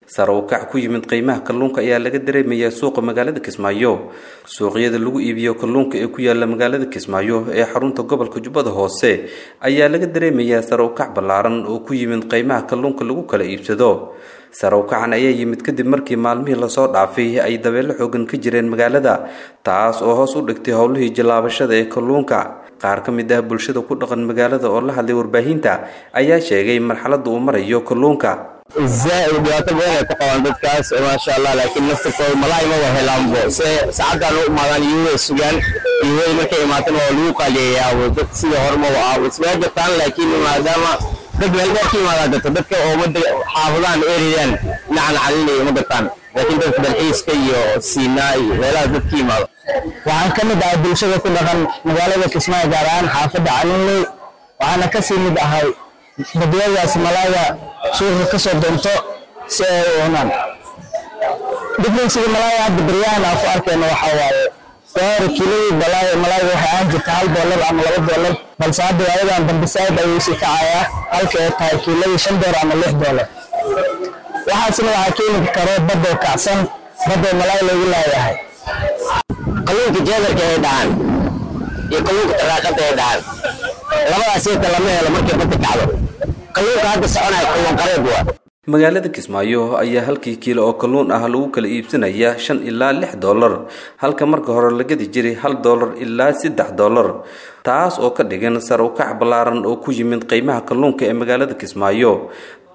sare u kac ku yimid qiimaha kalluunka ayaa laga dareemayaa suuqa magaalada kismaayo suuqyada lagu iibiyo kalluunka ee ku yaala magaalada kismaayo ee xarunta gobolka jubbada hoose ayaa laga dareemayaa sare u kac ballaaran oo ku yimid qiimaha kalluunka lagu kala iibsado sare u kacan ayaa yimid kadib markii maalmihii lasoo dhaafay ay dabeelo xoogan ka jireen magaalada taas oo hoos u dhigtay howlihii jallaabashada ee kalluunka qaar ka mid ah bulshada ku dhaqan magaalada oo la hadlay warbaahinta ayaa sheegay marxaladda uu marayo kalluunka zaaid dhibaato badan ay ku qabaan dadkaas maasha allah laakiin naftirkooda malaay ma wa helaanbo se saacaddan u imaadaan iyuway sugaan iyuway markay imaatan waa lagu qaaliyayaa dad sida horma wa ah ismaa jirtaan laakiin maadaama dad meel dheer ka imaadaa jirto dadka oo umada xaafadaan eriyaan dhinacan calinaya ma gartaan laakiin dadka dalxiiska iyo siinaa iyo meelaha dad ka imaado waxaan ka mid ahay bulshada ku dhaqan magaalada kismaayo gaar ahaan xaafadda calinley waxaana kasii mid ahay badiyadaas malaaya suuqa ka soo doonto si ay u cunaan differenciga malaaya hadda baryahan aan ku arkayno waxaa waaye doori kiilodii balaayo malaayga waxay ahaan jirta hal doolar ama laba doolar balse hadda waayadan dambe saaid ayuu sii kacayaa halka ay tahay kiiladii shan doolar ama lix doolar waxaasna waxaa keeni karo badoo kacsan badoo malaay lagu laayahay kalluunka jeedarka ay dhahaan iyo kalluunka taraaqada ay dhahaan labadaas inta lama helo markay badda kacdo kalluunka hadda soconaya kalluun qareed waa magaalada kismaayo ayaa halkii kiilo oo kalluun ah lagu kala iibsanayaa shan ilaa lix doolar halka marka hore la gadi jiray hal doolar ilaa saddex doolar taas oo ka dhigan sare u kac ballaaran oo ku yimid qiimaha kalluunka ee magaalada kismaayo